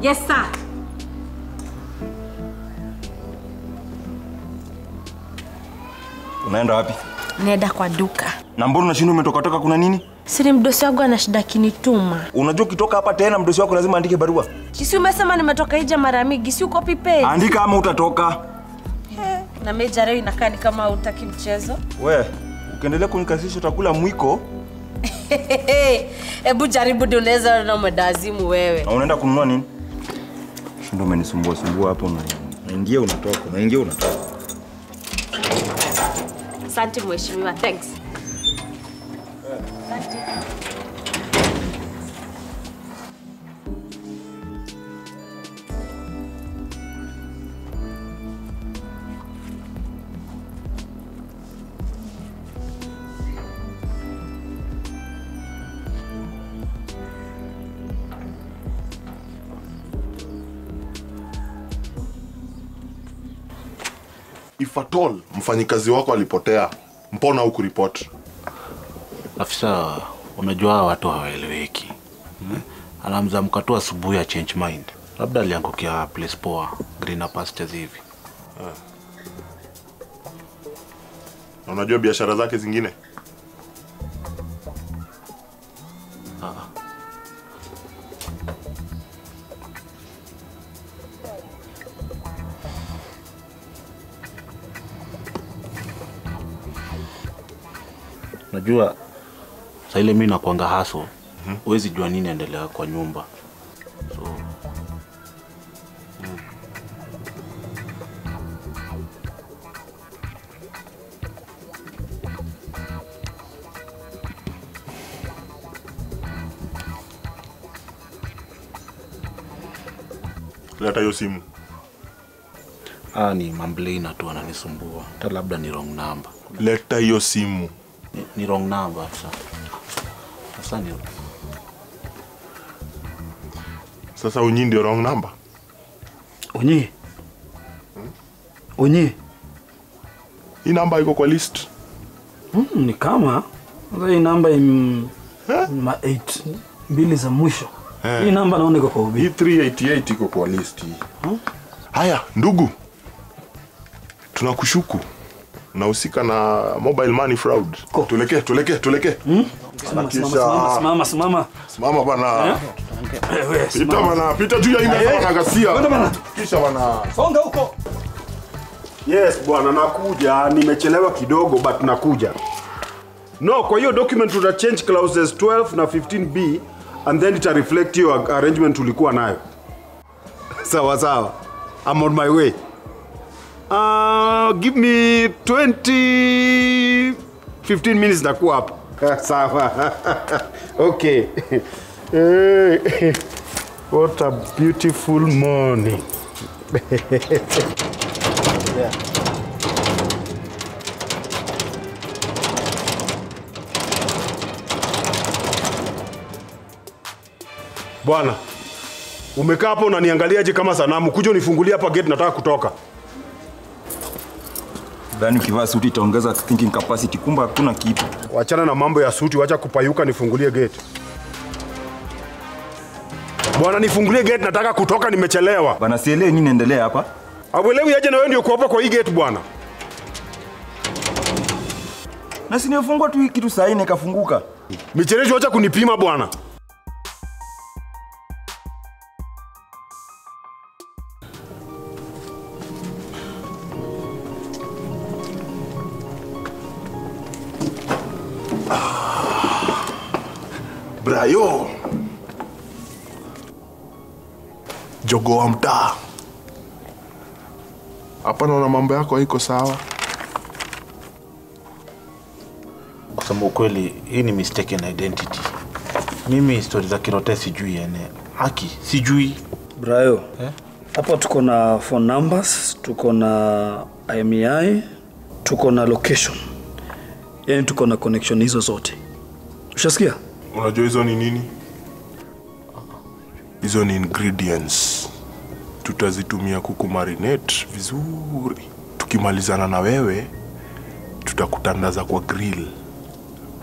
Yes sir. Unaenda wapi? Naenda kwa duka. Na mbona unashinda umetoka toka kuna nini? Sini mdosi wangu ana shida kinituma. Unajua ukitoka hapa tena mdosi wako lazima andike barua. Si umesema nimetoka ija mara mingi, si uko pipe? Andika ama utatoka. Na meja leo inakaa ni kama hutaki mchezo. We, ukiendelea kunikasisha utakula mwiko Hebu jaribu ndio unaweza na madazimu wewe. na unaenda kununua nini? Shinda umenisumbua sumbua hapo na unaingia unatoka, unaingia unatoka. Asante mheshimiwa, thanks. if at all mfanyikazi wako alipotea mbona hukuripoti Afisa, unajua hawa watu hawaeleweki. Hmm? Anamzamka tu asubuhi ya change mind, labda aliangukia place poa, greener pastures hivi. na unajua biashara zake zingine Unajua saa ile mi nakwanga haso, huwezi jua nini endelea kwa nyumba so leta hiyo simu ah, ni mamblina tu ananisumbua, hata labda ni wrong number. leta hiyo simu Ni, ni wrong number afisa. Sasa ni sasa unyi ndio wrong number Onyi. Onyi. hii namba iko kwa list Mm, ni kama sasa hii namba im ma 8 mbili za mwisho. Eh. Hii namba naona iko kwa ubi. hii 388 iko kwa list hii haya ndugu tunakushuku unahusika na mobile money fraud tulekee tulekee tulekee Simama, kisha- simama, simama, simama. simama bana Eh, we, pita simama. bana pita juu ya hii meza bana gasia Kwenda bana. kisha bana Songa huko. Yes bwana, nakuja. Nimechelewa kidogo but nakuja. No, kwa hiyo document tuta change clauses 12 na 15b and then ita reflect hiyo arrangement ulikuwa nayo. sawa sawa. I'm on my way. Uh, give me 20 15 minutes nakuwa hapa. sawa. okay. Eh, What a beautiful morning. Bwana, umekaa hapo unaniangaliaje kama sanamu? Kuja unifungulie hapa gate, nataka kutoka. Dhani ukivaa suti itaongeza thinking capacity, kumbe hakuna kitu. Wachana na mambo ya suti, wacha kupayuka, nifungulie gate. Bwana, nifungulie gate, nataka kutoka, nimechelewa. Bana sielewi nini naendelea hapa. Auelewi aje na wewe ndio uko hapa kwa hii gate bwana? Na si nimefungua tu hii kitu saa nne ikafunguka. Michereji, wacha kunipima bwana. brayo jogo wa mtaa hapa naona mambo yako haiko sawa kusema ukweli, hii ni mistaken identity. Mimi stori za Kirote sijui ene haki sijui Brayo. Hapa tuko na phone numbers, tuko na IMEI, tuko na location. Yaani tuko na connection hizo zote. Ushasikia? unajua hizo ni nini hizo ni ingredients tutazitumia kukumarinate vizuri tukimalizana na wewe tutakutandaza kwa grill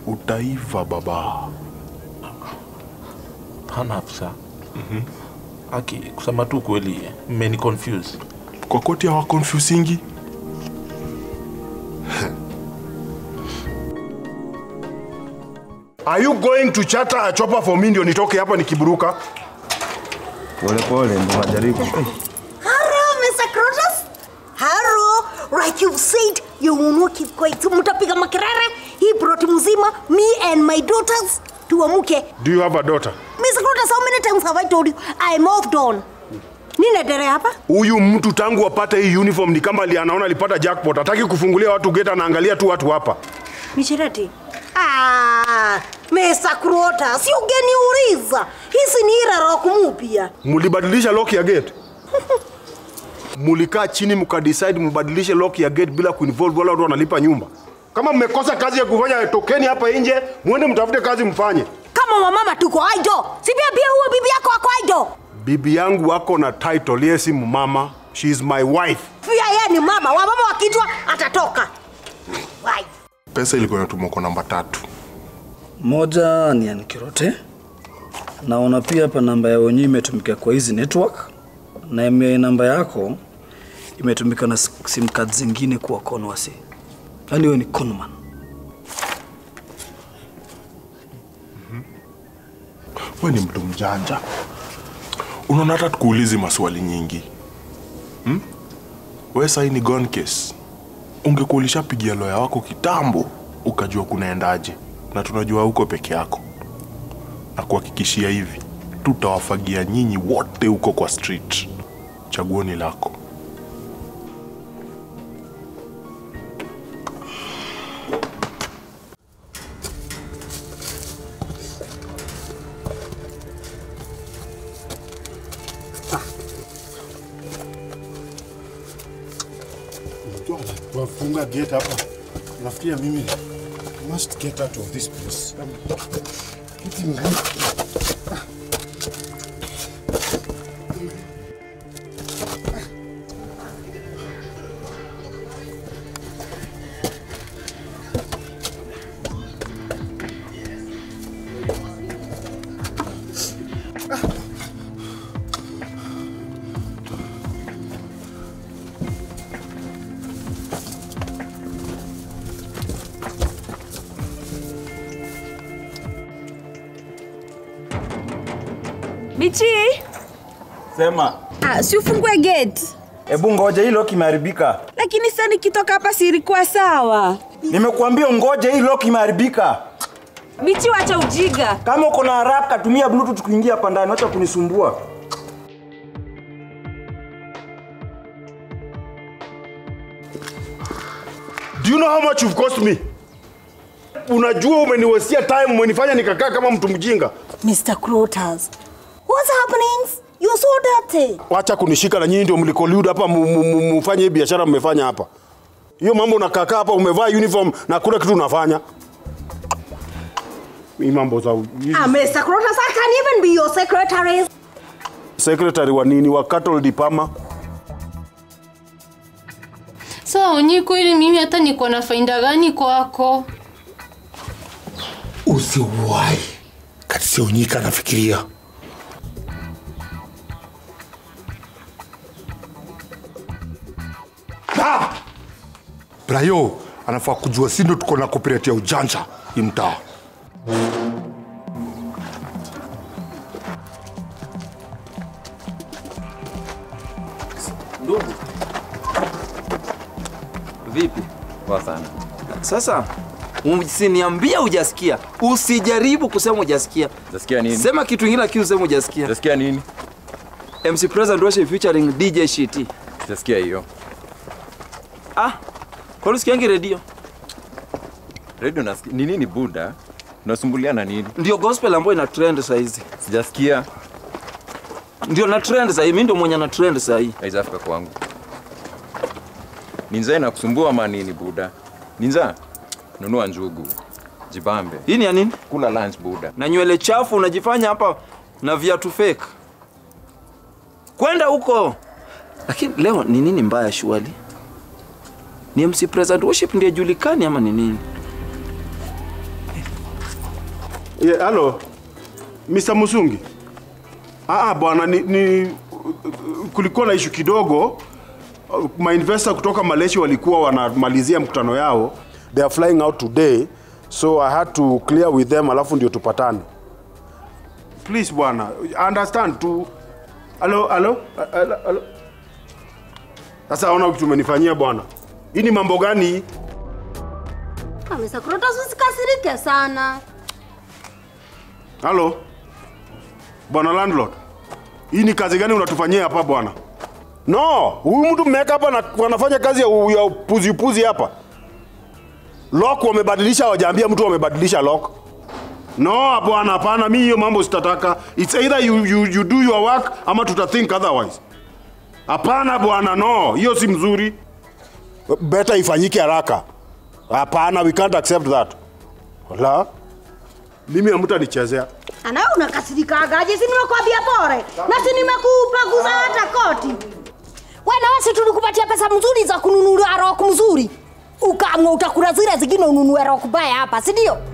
utaiva baba hana afisa. Aki, kusema tu kweli, mmeni confuse. Kwa koti hawa confusingi. Are you going to charter a chopper for me ndio nitoke hapa nikiburuka? Pole pole ndo najaribu. Eh, Hello, Mr. Crotus. Hello. Like you've said, you will not keep quiet. Mtapiga makelele hii plot mzima, me and my daughters tuamuke. Do you have a daughter? Mr. Crotus, how many times have I told you I moved on? Ninaendelea hapa? Huyu mtu tangu apate hii uniform ni kama ali- anaona alipata jackpot. Hataki kufungulia watu gate, anaangalia tu watu hapa. Michereti. Ah, Mr. Crotus, ungeniuliza. Hizi ni ila rock mpya. Mulibadilisha lock ya gate? Mulikaa chini mkadecide mbadilishe lock ya gate bila kuinvolve wala watu wanalipa nyumba. Kama mmekosa kazi ya kufanya, tokeni hapa nje, muende mtafute kazi mfanye. Kama wamama tuko aido. Si pia pia huyo bibi yako ako aido. Bibi yangu wako na title, yeye si mama, she is my wife. Pia yeye ni mama. Wamama wakijua atatoka. Wife. Pesa ilikuwa inatumwa kwa namba tatu. Moja ni Ankirote. Naona pia hapa namba ya wenyewe imetumika kwa hizi network, na ime- namba yako imetumika na sim card zingine kuwa conwasi. Yaani wewe ni conman. We ni mtu mjanja. Unaona hata tukuulizi maswali nyingi hmm? We sahi ni gone case. Ungekuwa ulishapigia loya wako kitambo, ukajua kunaendaje, na tunajua huko peke yako, na kuhakikishia hivi, tutawafagia nyinyi wote huko kwa street. Chaguo ni lako. Wafunga gate hapa. Nafikiria mimi must get out of this place. Getting Michi, Sema. ah, si ufungue gate. Hebu ngoja hii lock imeharibika. Lakini sasa nikitoka hapa si ilikuwa sawa. Nimekuambia ngoja hii lock imeharibika. Michi, wacha ujiga. Kama uko na haraka tumia bluetooth kuingia hapa ndani, acha kunisumbua. Do you know how much you've cost me? Unajua umeniwasia time, umenifanya nikakaa kama mtu mjinga. Mr. Crotus. What's happening? You're so dirty. Wacha kunishika na nyinyi ndio mlikoliud hapa mu- mu- mu- mfanye hii biashara mmefanya hapa. Hiyo mambo unakaa hapa umevaa uniform na kuna kitu unafanya. Hii mambo za hii Ah, Mr. Crotus, I can even be your secretary. secretary wa nini wa cattle dipama. Sawa Onyi, kweli mimi hata niko na faida gani kwako? Usiwahi kati sionyika nafikiria Ah! Brayo anafaa kujua si ndo tuko na copyright ya ujanja hii mtaa. Ndugu, vipi? Poa sana. Sasa usiniambia hujasikia, usijaribu kusema hujasikia. Utasikia nini? Sema kitu kingine lakini useme hujasikia. Utasikia nini? MC President worship featuring DJ Shiti. Utasikia hiyo. Ah, kwani usikiangi redio? Radio nasikia. Ni nini buda? Unasumbuliana nini? Ndio gospel ambayo ina trend saa hizi. Sijasikia. Ndio na trend saa hii, mimi ndio mwenye na trend saa hii. Haijafika kwangu. Ninza inakusumbua ama nini buda? Ninza, nunua njugu. Jibambe. Hii ni ya nini? Kula lunch buda. Na nywele chafu unajifanya hapa na viatu fake. Kwenda huko. Lakini leo ni nini mbaya shuali? Ni MC President worship ndiye julikani ama ni nini? Yeah, hello. Mr. Musungi. Ah, bwana ni, ni kulikuwa na ishu kidogo. Mainvestor kutoka Malaysia walikuwa wanamalizia mkutano yao. They are flying out today. So I had to clear with them alafu ndio tupatane. Please bwana, understand tu. Halo, halo, halo, halo. Sasa ona kitu umenifanyia bwana. Hii ni mambo gani hii? Ah, Mr. Krotos usikasirike sana. Halo. Bwana landlord. Hii ni kazi gani unatufanyia hapa bwana? No, huyu mtu mmeweka hapa na wanafanya kazi ya, u- ya upuzi upuzi hapa. Lock wamebadilisha, hawajaambia mtu wamebadilisha lock. No bwana, hapana, mimi hiyo mambo sitataka. It's either you, you, you do your work ama tutathink otherwise. Hapana bwana, no, hiyo si mzuri. Better ifanyike haraka. Hapana, we can't accept that. La, mimi hamtanichezea. Ana unakasirikagaje? Si nimekwambia pore na si nimekupaguza hata koti. Wewe wasi tulikupatia pesa mzuri za kununua rock mzuri, ukaamua utakula zile zingine ununue rock baya hapa, si ndio?